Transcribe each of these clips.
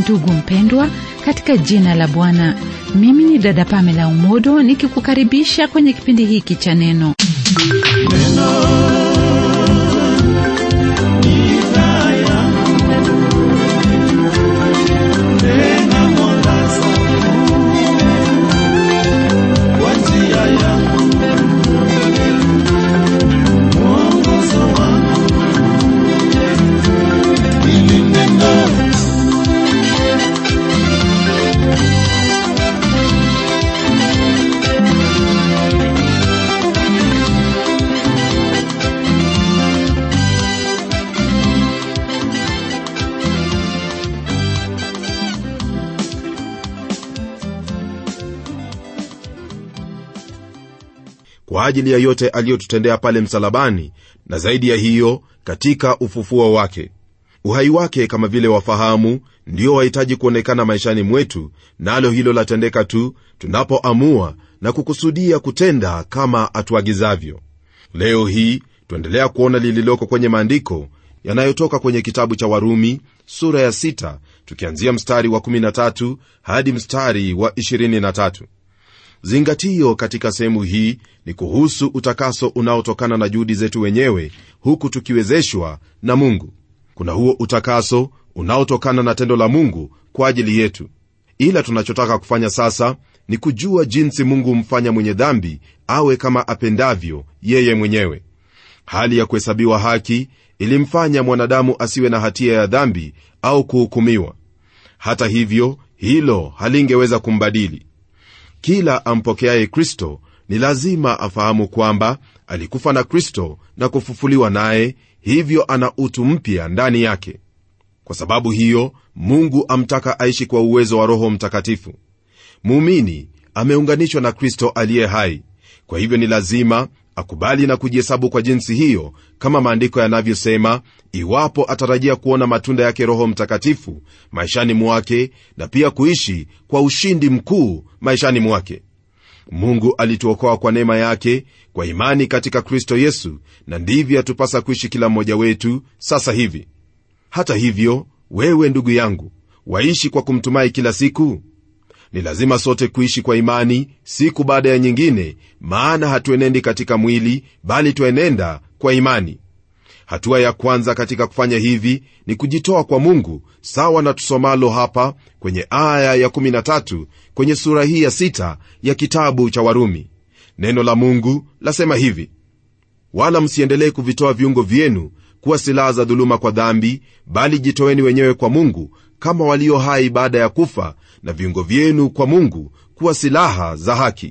ndugu mpendwa katika jina la bwana mimi ni dada pamela umodo nikikukaribisha kwenye kipindi hiki cha neno kwa ajili ya yote aliyotutendea pale msalabani na zaidi ya hiyo katika ufufuo wake uhai wake kama vile wafahamu ndio wahitaji kuonekana maishani mwetu nalo na hilo latendeka tu tunapoamua na kukusudia kutenda kama atuagizavyo leo hii tuendelea kuona lililoko kwenye maandiko yanayotoka kwenye kitabu cha warumi sura ya 6 tukianzia mstari wa 13 hadi mstari wa 23 zingatio katika sehemu hii ni kuhusu utakaso unaotokana na juhudi zetu wenyewe huku tukiwezeshwa na mungu kuna huo utakaso unaotokana na tendo la mungu kwa ajili yetu ila tunachotaka kufanya sasa ni kujua jinsi mungu humfanya mwenye dhambi awe kama apendavyo yeye mwenyewe hali ya kuhesabiwa haki ilimfanya mwanadamu asiwe na hatia ya dhambi au kuhukumiwa hata hivyo hilo halingeweza kumbadili kila ampokeaye kristo ni lazima afahamu kwamba alikufa na kristo na kufufuliwa naye hivyo ana utu mpya ndani yake kwa sababu hiyo mungu amtaka aishi kwa uwezo wa roho mtakatifu muumini ameunganishwa na kristo aliye hai kwa hivyo ni lazima akubali na kujihesabu kwa jinsi hiyo kama maandiko yanavyosema iwapo atarajia kuona matunda yake roho mtakatifu maishani mwake na pia kuishi kwa ushindi mkuu maishani mwake mungu alituokoa kwa neema yake kwa imani katika kristo yesu na ndivyo yatupasa kuishi kila mmoja wetu sasa hivi hata hivyo wewe ndugu yangu waishi kwa kumtumai kila siku ni lazima sote kuishi kwa imani siku baada ya nyingine maana hatuenendi katika mwili bali twaenenda kwa imani hatua ya kwanza katika kufanya hivi ni kujitoa kwa mungu sawa na tusomalo hapa kwenye aya ya 13 kwenye sura hii ya 6 ya kitabu cha warumi neno la mungu lasema hivi wala msiendelee kuvitoa viungo vyenu kuwa silaha za dhuluma kwa dhambi bali jitoeni wenyewe kwa mungu kama walio hai baada ya kufa na viungo vyenu kwa mungu kuwa silaha za haki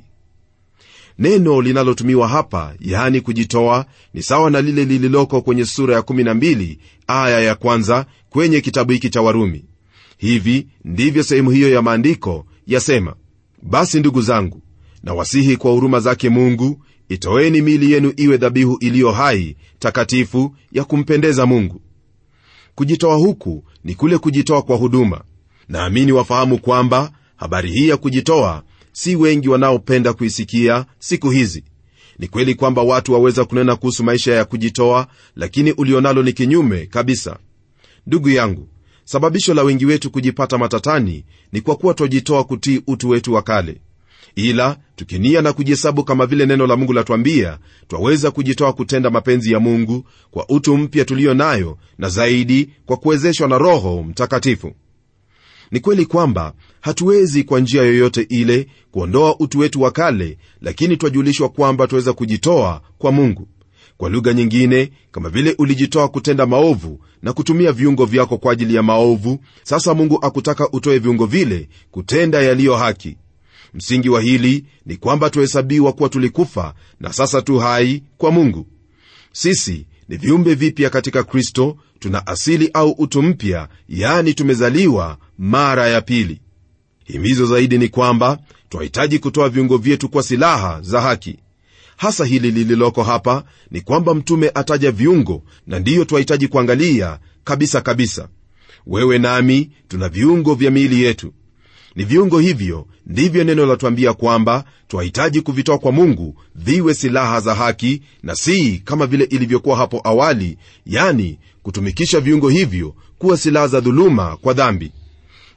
neno linalotumiwa hapa yaani kujitoa ni sawa na lile lililoko kwenye sura ya 12 aya ya kwanza kwenye kitabu hiki cha warumi hivi ndivyo sehemu hiyo ya maandiko yasema basi ndugu zangu na wasihi kwa huruma zake mungu itoeni mili yenu iwe dhabihu iliyo hai takatifu ya kumpendeza mungu kujitoa huku ni kule kujitoa kwa huduma naamini wafahamu kwamba habari hii ya kujitoa si wengi wanaopenda kuisikia siku hizi ni kweli kwamba watu waweza kunena kuhusu maisha ya kujitoa lakini ulionalo ni kinyume kabisa ndugu yangu sababisho la wengi wetu kujipata matatani ni kwa kuwa twajitoa kutii utu wetu wa kale ila tukinia na kujihesabu kama vile neno la mungu latwambia twaweza kujitoa kutenda mapenzi ya mungu kwa utu mpya tuliyo nayo na zaidi kwa kuwezeshwa na roho mtakatifu ni kweli kwamba hatuwezi kwa njia yoyote ile kuondoa utu wetu wa kale lakini twajulishwa kwamba twaweza kujitoa kwa mungu kwa lugha nyingine kama vile ulijitoa kutenda maovu na kutumia viungo vyako kwa ajili ya maovu sasa mungu akutaka utoe viungo vile kutenda yaliyo haki msingi wa hili ni kwamba tuhesabiwa kuwa tulikufa na sasa tu hai kwa mungu sisi ni viumbe vipya katika kristo tuna asili au utu mpya yaani tumezaliwa mara ya pili himizo zaidi ni kwamba twahitaji kutoa viungo vyetu kwa silaha za haki hasa hili lililoko hapa ni kwamba mtume ataja viungo na ndiyo twahitaji kuangalia kabisa kabisa wewe nami tuna viungo vya miili yetu ni viungo hivyo ndivyo neno latwambia kwamba twahitaji kuvitoa kwa mungu viwe silaha za haki na si kama vile ilivyokuwa hapo awali yani kutumikisha viungo hivyo kuwa silaha za dhuluma kwa dhambi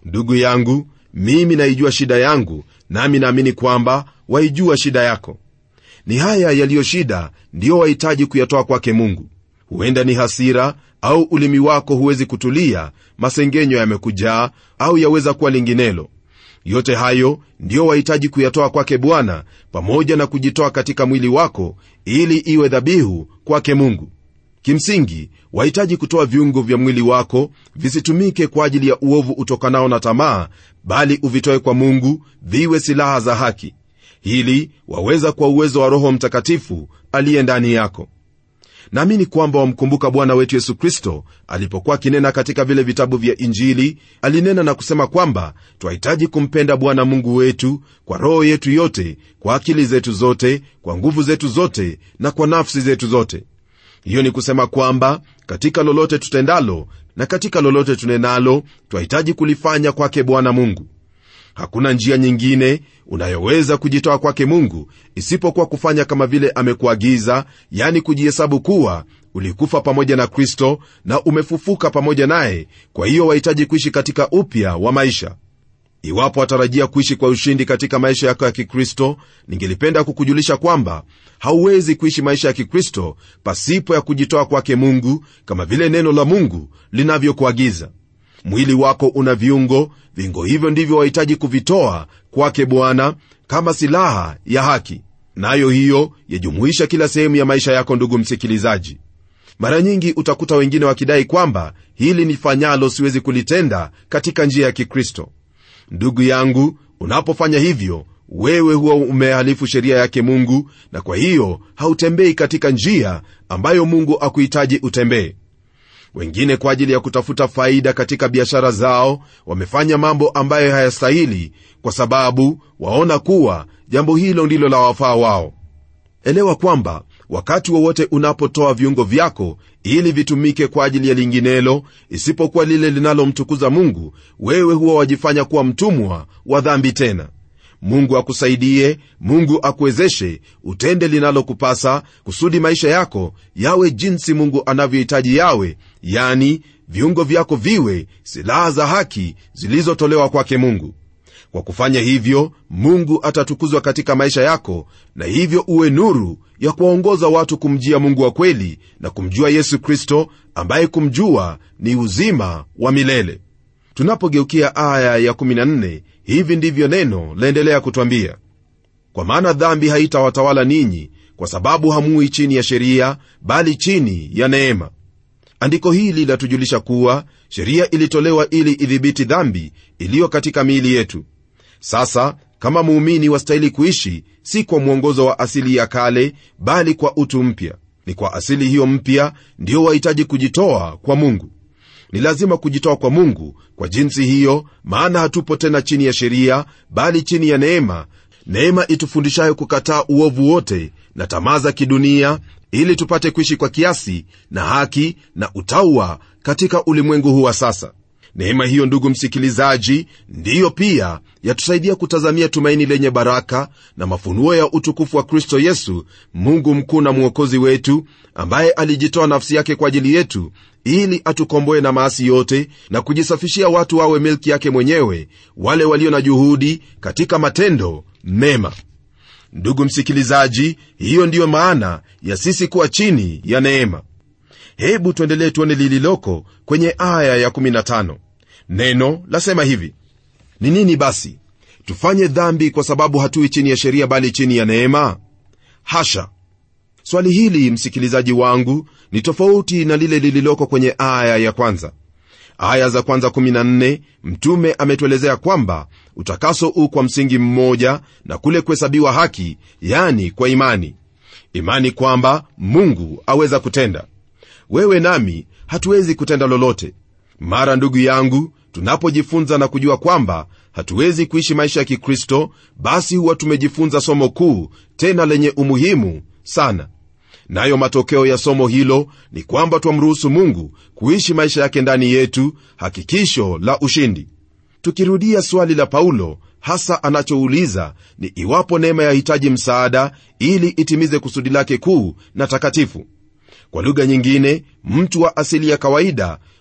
ndugu yangu mimi naijua shida yangu nami naamini kwamba waijua shida yako ni haya yaliyo shida ndiyo wahitaji kuyatoa kwake mungu huenda ni hasira au ulimi wako huwezi kutulia masengenyo yamekujaa au yaweza kuwa linginelo yote hayo ndiyo wahitaji kuyatoa kwake bwana pamoja na kujitoa katika mwili wako ili iwe dhabihu kwake mungu kimsingi wahitaji kutoa viungo vya mwili wako visitumike kwa ajili ya uovu utokanao na tamaa bali uvitoe kwa mungu viwe silaha za haki hili waweza kwa uwezo wa roho mtakatifu aliye ndani yako naamini kwamba wamkumbuka bwana wetu yesu kristo alipokuwa akinena katika vile vitabu vya injili alinena na kusema kwamba twahitaji kumpenda bwana mungu wetu kwa roho yetu yote kwa akili zetu zote kwa nguvu zetu zote na kwa nafsi zetu zote hiyo ni kusema kwamba katika lolote tutendalo na katika lolote tunenalo twahitaji kulifanya kwake bwana mungu hakuna njia nyingine unayoweza kujitoa kwake mungu isipokuwa kufanya kama vile amekuagiza yani kujihesabu kuwa ulikufa pamoja na kristo na umefufuka pamoja naye kwa hiyo wahitaji kuishi katika upya wa maisha iwapo watarajia kuishi kwa ushindi katika maisha yako ya kikristo ningelipenda kukujulisha kwamba hauwezi kuishi maisha ya kikristo pasipo ya kujitoa kwake mungu kama vile neno la mungu linavyokuagiza mwili wako una viungo viungo hivyo ndivyo wahitaji kuvitoa kwake bwana kama silaha ya haki nayo hiyo yajumuisha kila sehemu ya maisha yako ndugu msikilizaji mara nyingi utakuta wengine wakidai kwamba hili nifanyalo siwezi kulitenda katika njia ya kikristo ndugu yangu unapofanya hivyo wewe huwa umehalifu sheria yake mungu na kwa hiyo hautembei katika njia ambayo mungu akuhitaji utembee wengine kwa ajili ya kutafuta faida katika biashara zao wamefanya mambo ambayo hayastahili kwa sababu waona kuwa jambo hilo ndilo la wafaa wao elewa kwamba wakati wowote unapotoa viungo vyako ili vitumike kwa ajili ya linginelo isipokuwa lile linalomtukuza mungu wewe huwa wajifanya kuwa mtumwa wa dhambi tena mungu akusaidie mungu akuwezeshe utende linalokupasa kusudi maisha yako yawe jinsi mungu anavyohitaji yawe yani viungo vyako viwe silaha za haki zilizotolewa kwake mungu kwa kufanya hivyo mungu atatukuzwa katika maisha yako na hivyo uwe nuru ya kuwaongoza watu kumjia mungu wa kweli na kumjua yesu kristo ambaye kumjua ni uzima wa milele tunapogeukia aya ya 14 hivi ndivyo neno laendelea kutwambia kwa maana dhambi haitawatawala ninyi kwa sababu hamui chini ya sheria bali chini ya neema andiko hili latujulisha kuwa sheria ilitolewa ili idhibiti dhambi iliyo katika miili yetu sasa kama muumini wastahili kuishi si kwa mwongozo wa asili ya kale bali kwa utu mpya ni kwa asili hiyo mpya ndiyo wahitaji kujitoa kwa mungu ni lazima kujitoa kwa mungu kwa jinsi hiyo maana hatupo tena chini ya sheria bali chini ya neema neema itufundishayo kukataa uovu wote na tamaa za kidunia ili tupate kuishi kwa kiasi na haki na utaua katika ulimwengu huu wa sasa neema hiyo ndugu msikilizaji ndiyo pia yatusaidia kutazamia tumaini lenye baraka na mafunuo ya utukufu wa kristo yesu mungu mkuu na mwokozi wetu ambaye alijitoa nafsi yake kwa ajili yetu ili atukomboe na maasi yote na kujisafishia watu wawe milki yake mwenyewe wale walio na juhudi katika matendo mema ndugu msikilizaji hiyo ndiyo maana ya sisi kuwa chini ya neema hebu tuendelee tuone lililoko kwenye aya ya15 neno lasema hivi ni nini basi tufanye dhambi kwa sababu hatui chini ya sheria bali chini ya neema hasha swali hili msikilizaji wangu ni tofauti na lile lililoko kwenye aya ya kwanza aya za kwanza 14 mtume ametuelezea kwamba utakaso u kwa msingi mmoja na kule kuhesabiwa haki yani kwa imani imani kwamba mungu aweza kutenda wewe nami hatuwezi kutenda lolote mara ndugu yangu tunapojifunza na kujua kwamba hatuwezi kuishi maisha ya kikristo basi huwa tumejifunza somo kuu tena lenye umuhimu sana nayo matokeo ya somo hilo ni kwamba twamruhusu mungu kuishi maisha yake ndani yetu hakikisho la ushindi tukirudia swali la paulo hasa anachouliza ni iwapo neema yahitaji msaada ili itimize kusudi lake kuu na takatifu kwa lugha nyingine mtu wa asili ya kawaida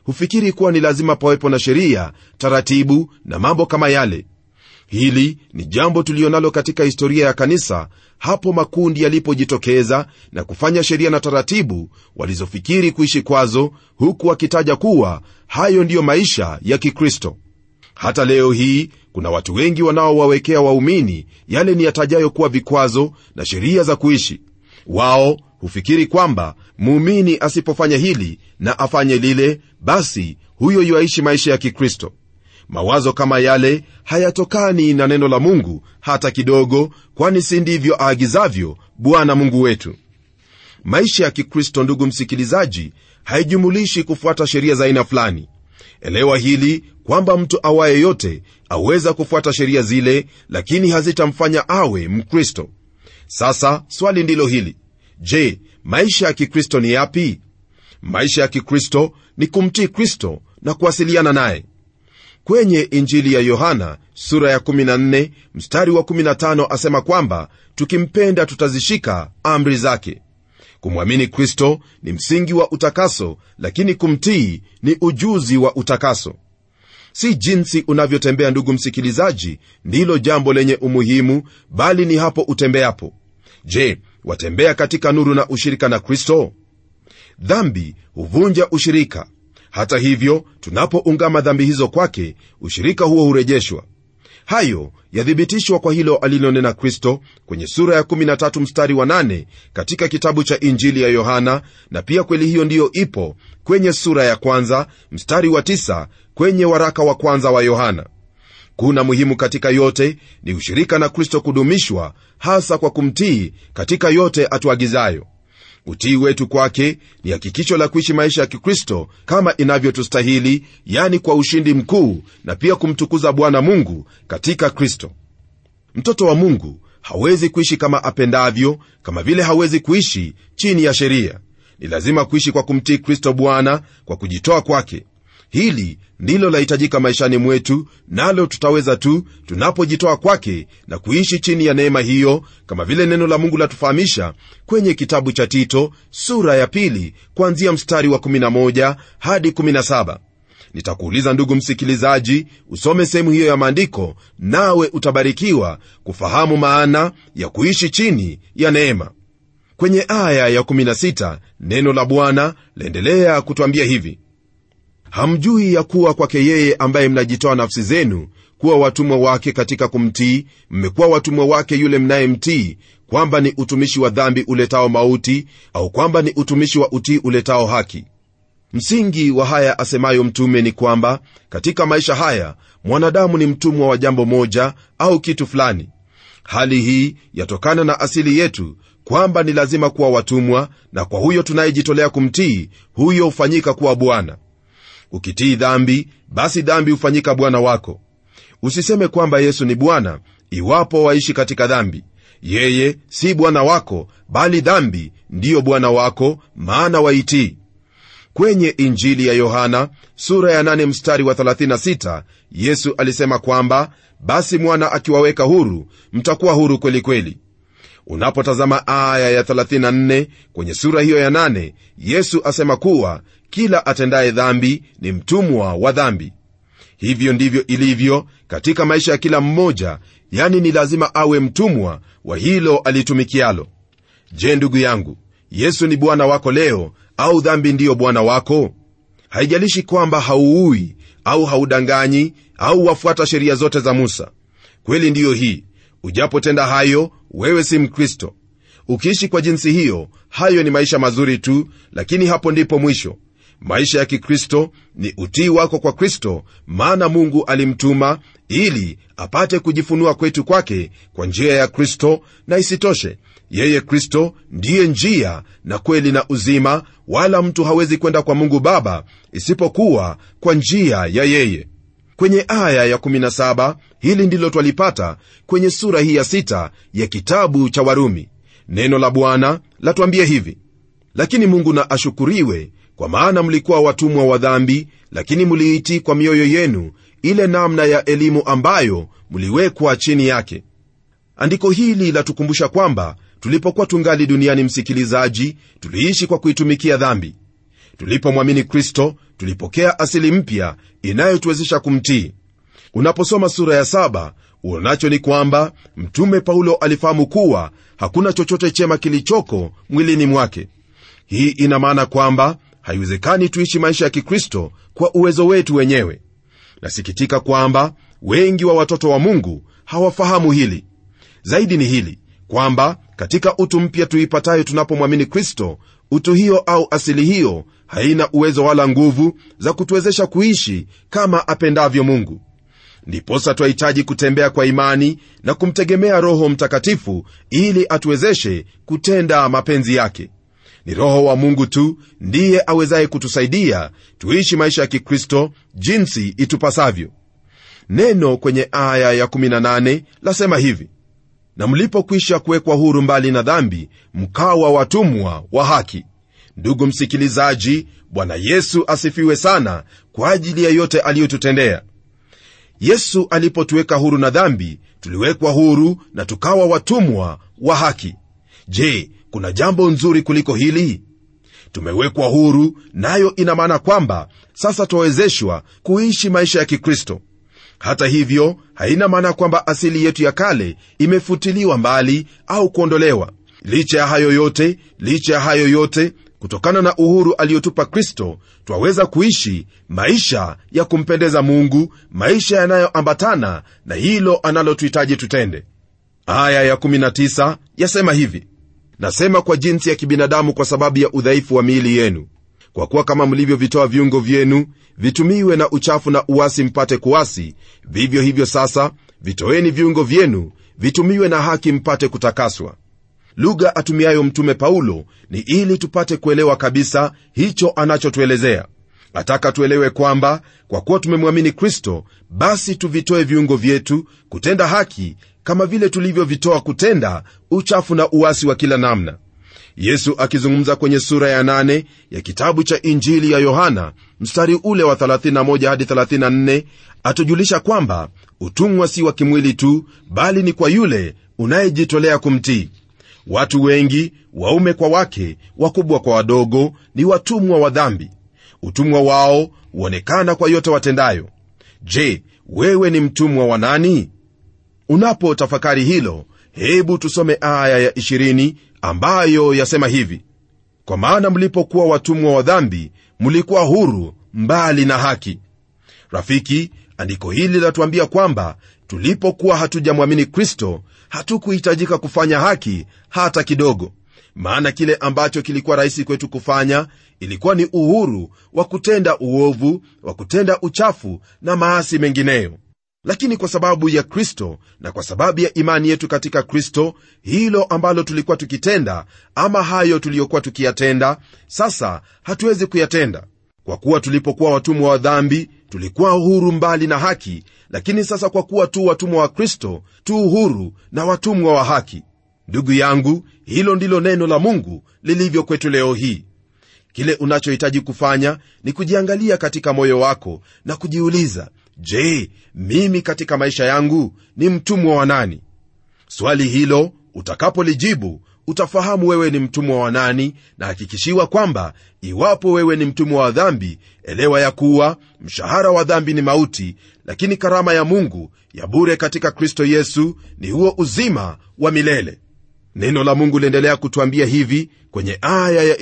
hufikiri kuwa ni lazima pawepo na sheria taratibu na mambo kama yale hili ni jambo tulionalo katika historia ya kanisa hapo makundi yalipojitokeza na kufanya sheria na taratibu walizofikiri kuishi kwazo huku wakitaja kuwa hayo ndiyo maisha ya kikristo hata leo hii kuna watu wengi wanaowawekea waumini yale ni yatajayo kuwa vikwazo na sheria za kuishi wao hufikiri kwamba muumini asipofanya hili na afanye lile basi huyo yuaishi maisha ya kikristo mawazo kama yale hayatokani na neno la mungu hata kidogo kwani si ndivyo aagizavyo bwana mungu wetu maisha ya kikristo ndugu msikilizaji haijumulishi kufuata sheria za aina fulani elewa hili kwamba mtu awaye yote aweza kufuata sheria zile lakini hazitamfanya awe mkristo sasa swali ndilo hili je maisha ya kikristo ni yapi maisha ya kikristo ni kumtii kristo na kuwasiliana naye kwenye injili ya yohana sura ya 14 mstari wa 15 asema kwamba tukimpenda tutazishika amri zake kumwamini kristo ni msingi wa utakaso lakini kumtii ni ujuzi wa utakaso si jinsi unavyotembea ndugu msikilizaji ndilo jambo lenye umuhimu bali ni hapo utembeapo je watembea katika nuru na ushirika na kristo dhambi huvunja ushirika hata hivyo tunapoungama dhambi hizo kwake ushirika huo hurejeshwa hayo yathibitishwa kwa hilo alilonena kristo kwenye sura ya 13 mstari wa 8 katika kitabu cha injili ya yohana na pia kweli hiyo ndiyo ipo kwenye sura ya kwanza mstari wa 9 kwenye waraka wa kwanza wa yohana kuna muhimu katika yote ni ushirika na kristo kudumishwa hasa kwa kumtii katika yote atuagizayo utii wetu kwake ni hakikisho la kuishi maisha ya kikristo kama inavyotustahili yani kwa ushindi mkuu na pia kumtukuza bwana mungu katika kristo mtoto wa mungu hawezi kuishi kama apendavyo kama vile hawezi kuishi chini ya sheria ni lazima kuishi kwa kumtii kristo bwana kwa kujitoa kwake hili ndilo lahitajika maishani mwetu nalo tutaweza tu tunapojitoa kwake na kuishi chini ya neema hiyo kama vile neno la mungu latufahamisha kwenye kitabu cha tito sura ya pili kuanzia mstari wa 11 hadi 17 nitakuuliza ndugu msikilizaji usome sehemu hiyo ya maandiko nawe utabarikiwa kufahamu maana ya kuishi chini ya neema kwenye aya ya 16 neno la bwana laendelea kutwambia hivi hamjui ya kuwa kwake yeye ambaye mnajitoa nafsi zenu kuwa watumwa wake katika kumtii mmekuwa watumwa wake yule mnayemtii kwamba ni utumishi wa dhambi uletao mauti au kwamba ni utumishi wa utii uletao haki msingi wa haya asemayo mtume ni kwamba katika maisha haya mwanadamu ni mtumwa wa jambo moja au kitu fulani hali hii yatokana na asili yetu kwamba ni lazima kuwa watumwa na kwa huyo tunayejitolea kumtii huyo hufanyika kuwa bwana ukitii dhambi basi dhambi hufanyika bwana wako usiseme kwamba yesu ni bwana iwapo waishi katika dhambi yeye si bwana wako bali dhambi ndiyo bwana wako maana waitii kwenye injili ya yohana sura ya 8 mstari wa 36 yesu alisema kwamba basi mwana akiwaweka huru mtakuwa huru kweli kweli unapotazama aya ya 34 kwenye sura hiyo ya 8 yesu asema kuwa kila atendaye dhambi ni mtumwa wa dhambi hivyo ndivyo ilivyo katika maisha ya kila mmoja yani ni lazima awe mtumwa wa hilo alitumikialo je ndugu yangu yesu ni bwana wako leo au dhambi ndiyo bwana wako haijalishi kwamba hauui au haudanganyi au wafuata sheria zote za musa kweli ndiyo hii ujapotenda hayo wewe si mkristo ukiishi kwa jinsi hiyo hayo ni maisha mazuri tu lakini hapo ndipo mwisho maisha ya kikristo ni utii wako kwa kristo maana mungu alimtuma ili apate kujifunua kwetu kwake kwa njia ya kristo na isitoshe yeye kristo ndiye njia na kweli na uzima wala mtu hawezi kwenda kwa mungu baba isipokuwa kwa njia ya yeye kwenye aya ya 17 hili ndilo twalipata kwenye sura hii ya 6 ya kitabu cha warumi neno la bwana latwambia hivi lakini mungu na ashukuriwe kwa maana mlikuwa watumwa wa dhambi lakini mliitii kwa mioyo yenu ile namna ya elimu ambayo mliwekwa chini yake andiko hili latukumbusha kwamba tulipokuwa tungali duniani msikilizaji tuliishi kwa kuitumikia dhambi tulipomwamini kristo tulipokea asili mpya inayotuwezesha kumtii unaposoma sura ya saba uonacho ni kwamba mtume paulo alifahamu kuwa hakuna chochote chema kilichoko mwilini mwake hii ina maana kwamba haiwezekani tuishi maisha ya kikristo kwa uwezo wetu wenyewe nasikitika kwamba wengi wa watoto wa mungu hawafahamu hili zaidi ni hili kwamba katika utu mpya tuipatayo tunapomwamini kristo utu hiyo au asili hiyo haina uwezo wala nguvu za kutuwezesha kuishi kama apendavyo mungu ndiposa twahitaji kutembea kwa imani na kumtegemea roho mtakatifu ili atuwezeshe kutenda mapenzi yake ni roho wa mungu tu ndiye awezaye kutusaidia tuishi maisha ya kikristo jinsi itupasavyo neno kwenye aya ya18 lasema hivi na mlipokwisha kuwekwa huru mbali na dhambi mkawa watumwa wa haki ndugu msikilizaji bwana yesu asifiwe sana kwa ajili ya yote aliyotutendea yesu alipotuweka huru na dhambi tuliwekwa huru na tukawa watumwa wa haki je kuna jambo nzuri kuliko hili tumewekwa huru nayo ina maana kwamba sasa twawezeshwa kuishi maisha ya kikristo hata hivyo haina maana kwamba asili yetu ya kale imefutiliwa mbali au kuondolewa licha ya hayo yote licha ya hayo yote kutokana na uhuru aliyotupa kristo twaweza kuishi maisha ya kumpendeza mungu maisha yanayoambatana na hilo analotuhitaji tutende aya ya19 yasema hivi nasema kwa jinsi ya kibinadamu kwa sababu ya udhaifu wa miili yenu kwa kuwa kama mlivyovitoa viungo vyenu vitumiwe na uchafu na uasi mpate kuasi vivyo hivyo sasa vitoeni viungo vyenu vitumiwe na haki mpate kutakaswa lugha atumiayo mtume paulo ni ili tupate kuelewa kabisa hicho anachotuelezea ataka tuelewe kwamba kwa kuwa tumemwamini kristo basi tuvitoe viungo vyetu kutenda haki kama vile tulivyovitoa kutenda uchafu na uasi wa kila namna yesu akizungumza kwenye sura ya 8 ya kitabu cha injili ya yohana mstari ule wa 31 hadi 34 atujulisha kwamba utumwa si wa kimwili tu bali ni kwa yule unayejitolea kumtii watu wengi waume kwa wake wakubwa kwa wadogo ni watumwa wa dhambi utumwa wao huonekana kwa yote watendayo je wewe ni mtumwa wa nani unapotafakari hilo hebu tusome aya ya 20 ambayo yasema hivi kwa maana mlipokuwa watumwa wa dhambi mlikuwa huru mbali na haki rafiki andiko hili latuambia kwamba tulipokuwa hatujamwamini kristo hatukuhitajika kufanya haki hata kidogo maana kile ambacho kilikuwa rahisi kwetu kufanya ilikuwa ni uhuru wa kutenda uovu wa kutenda uchafu na maasi mengineyo lakini kwa sababu ya kristo na kwa sababu ya imani yetu katika kristo hilo ambalo tulikuwa tukitenda ama hayo tuliyokuwa tukiyatenda sasa hatuwezi kuyatenda kwa kuwa tulipokuwa watumwa wa dhambi tulikuwa huru mbali na haki lakini sasa kwa kuwa tu watumwa wa kristo tu huru na watumwa wa haki ndugu yangu hilo ndilo neno la mungu lilivyo kwetu leo hii kile unachohitaji kufanya ni kujiangalia katika moyo wako na kujiuliza je mimi katika maisha yangu ni mtumwa wa nani swali hilo utakapolijibu utafahamu wewe ni mtumwa wa nani na hakikishiwa kwamba iwapo wewe ni mtumwa wa dhambi elewa ya kuwa mshahara wa dhambi ni mauti lakini karama ya mungu ya bure katika kristo yesu ni huo uzima wa milele neno la mungu liendelea kutwambia hivi kwenye aya ya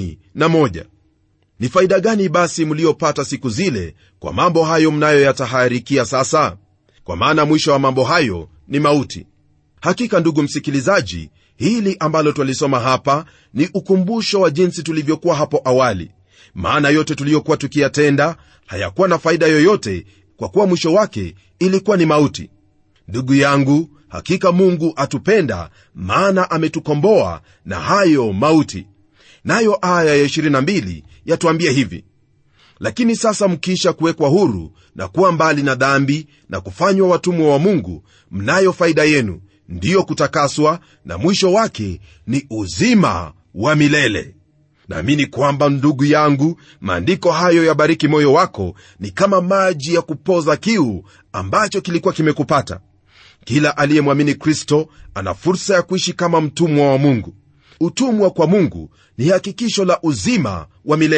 21 ni faida gani basi mliopata siku zile kwa mambo hayo mnayoyataharikia sasa kwa maana mwisho wa mambo hayo ni mauti hakika ndugu msikilizaji hili ambalo twalisoma hapa ni ukumbusho wa jinsi tulivyokuwa hapo awali maana yote tuliyokuwa tukiyatenda hayakuwa na faida yoyote kwa kuwa mwisho wake ilikuwa ni mauti ndugu yangu hakika mungu atupenda maana ametukomboa na hayo mauti nayo aya ya 22 yatuambia hivi lakini sasa mkiisha kuwekwa huru na kuwa mbali na dhambi na kufanywa watumwa wa mungu mnayo faida yenu ndiyo kutakaswa na mwisho wake ni uzima wa milele naamini kwamba ndugu yangu maandiko hayo yabariki moyo wako ni kama maji ya kupoza kiu ambacho kilikuwa kimekupata kila aliyemwamini kristo ana fursa ya kuishi kama mtumwa wa mungu utumwa kwa mungu ni hakikisho la uzima wa milele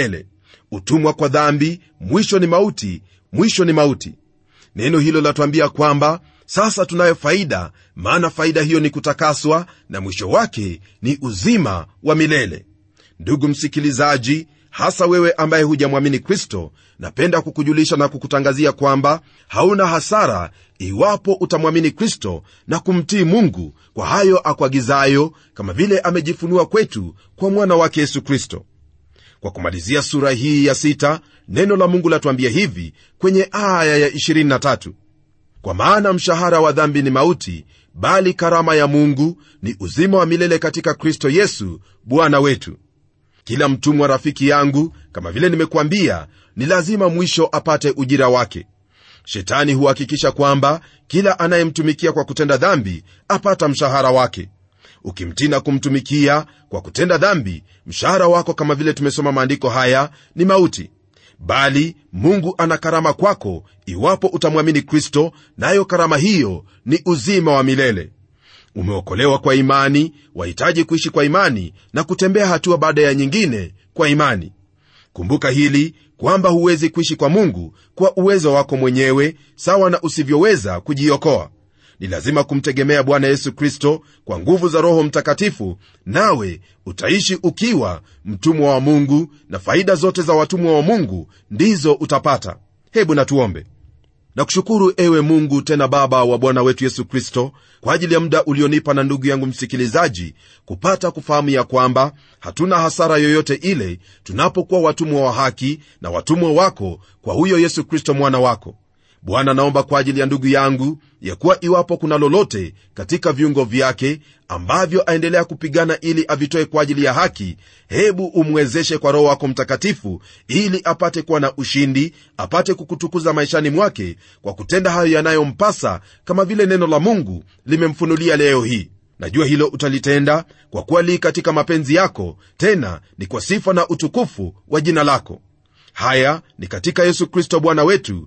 utumwa kwa dhambi mwisho ni mauti mwisho ni mauti neno hilo latuambia kwamba sasa tunayo faida maana faida hiyo ni kutakaswa na mwisho wake ni uzima wa milele ndugu msikilizaji hasa wewe ambaye hujamwamini kristo napenda kukujulisha na kukutangazia kwamba hauna hasara iwapo utamwamini kristo na kumtii mungu kwa hayo akuagizayo kama vile amejifunua kwetu kwa mwana wake yesu kristo kwa kumalizia sura hii ya sita neno la mungu latuambia hivi kwenye aya ya 23 kwa maana mshahara wa dhambi ni mauti bali karama ya mungu ni uzima wa milele katika kristo yesu bwana wetu kila mtumwa rafiki yangu kama vile nimekuambia ni lazima mwisho apate ujira wake shetani huhakikisha kwamba kila anayemtumikia kwa kutenda dhambi apata mshahara wake ukimtii na kumtumikia kwa kutenda dhambi mshahara wako kama vile tumesoma maandiko haya ni mauti bali mungu ana karama kwako iwapo utamwamini kristo nayo karama hiyo ni uzima wa milele umeokolewa kwa imani wahitaji kuishi kwa imani na kutembea hatua baada ya nyingine kwa imani kumbuka hili kwamba huwezi kuishi kwa mungu kwa uwezo wako mwenyewe sawa na usivyoweza kujiokoa ni lazima kumtegemea bwana yesu kristo kwa nguvu za roho mtakatifu nawe utaishi ukiwa mtumwa wa mungu na faida zote za watumwa wa mungu ndizo utapata hebu natuombe na kushukuru ewe mungu tena baba wa bwana wetu yesu kristo kwa ajili ya muda ulionipa na ndugu yangu msikilizaji kupata kufahamu ya kwamba hatuna hasara yoyote ile tunapokuwa watumwa wa haki na watumwa wako kwa huyo yesu kristo mwana wako bwana naomba kwa ajili ya ndugu yangu ya kuwa iwapo kuna lolote katika viungo vyake ambavyo aendelea kupigana ili avitoe kwa ajili ya haki hebu umwezeshe kwa roho wako mtakatifu ili apate kuwa na ushindi apate kukutukuza maishani mwake kwa kutenda hayo yanayompasa kama vile neno la mungu limemfunulia leo hii najua hilo utalitenda kwa kuwa lii katika mapenzi yako tena ni kwa sifa na utukufu wa jina lako haya ni katika yesu kristo bwana wetu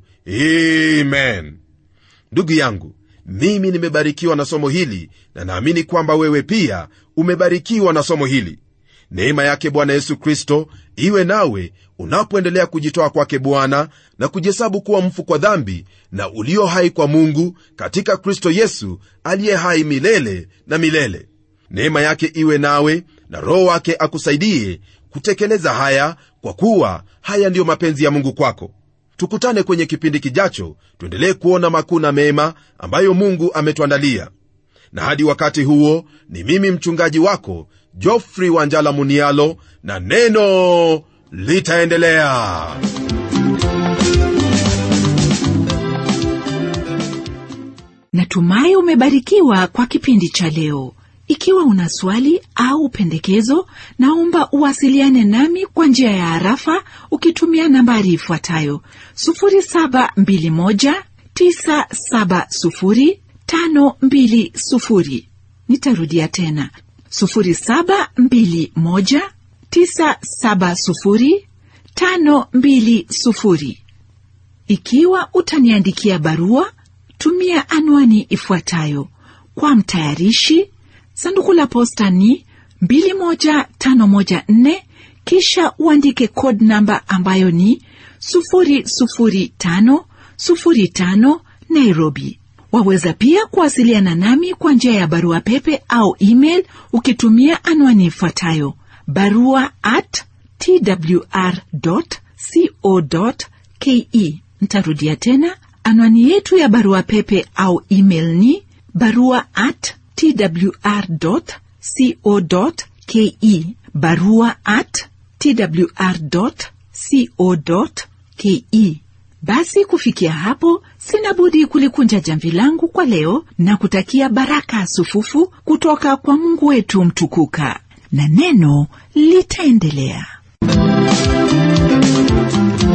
amen ndugu yangu mimi nimebarikiwa na somo hili na naamini kwamba wewe pia umebarikiwa na somo hili neema yake bwana yesu kristo iwe nawe unapoendelea kujitoa kwake bwana na kujihesabu kuwa mfu kwa dhambi na ulio hai kwa mungu katika kristo yesu aliye hai milele na milele neema yake iwe nawe na roho wake akusaidie kutekeleza haya kwa kuwa haya ndiyo mapenzi ya mungu kwako tukutane kwenye kipindi kijacho tuendelee kuona makuu na mema ambayo mungu ametuandalia na hadi wakati huo ni mimi mchungaji wako jofri wanjala munialo na neno litaendelea natumai umebarikiwa kwa kipindi cha leo ikiwa una swali au pendekezo naomba uwasiliane nami kwa njia ya harafa ukitumia nambari ifuatayo 721970520 nitarudia tena 721970520 ikiwa utaniandikia barua tumia anwani ifuatayo kwa mtayarishi sanduku la posta ni 21514 kisha uandike code namba ambayo ni 00505 nairobi waweza pia kuwasiliana nami kwa njia ya barua pepe au email ukitumia anwani ifuatayo barua at twr co ke ntarudia tena anwani yetu ya barua pepe au email ni barua at twr.co.ke barua at twr.co.ke basi kufikia hapo sina budi kulikunja jamvi langu kwa leo na kutakia baraka sufufu kutoka kwa mungu wetu mtukuka na neno litaendelea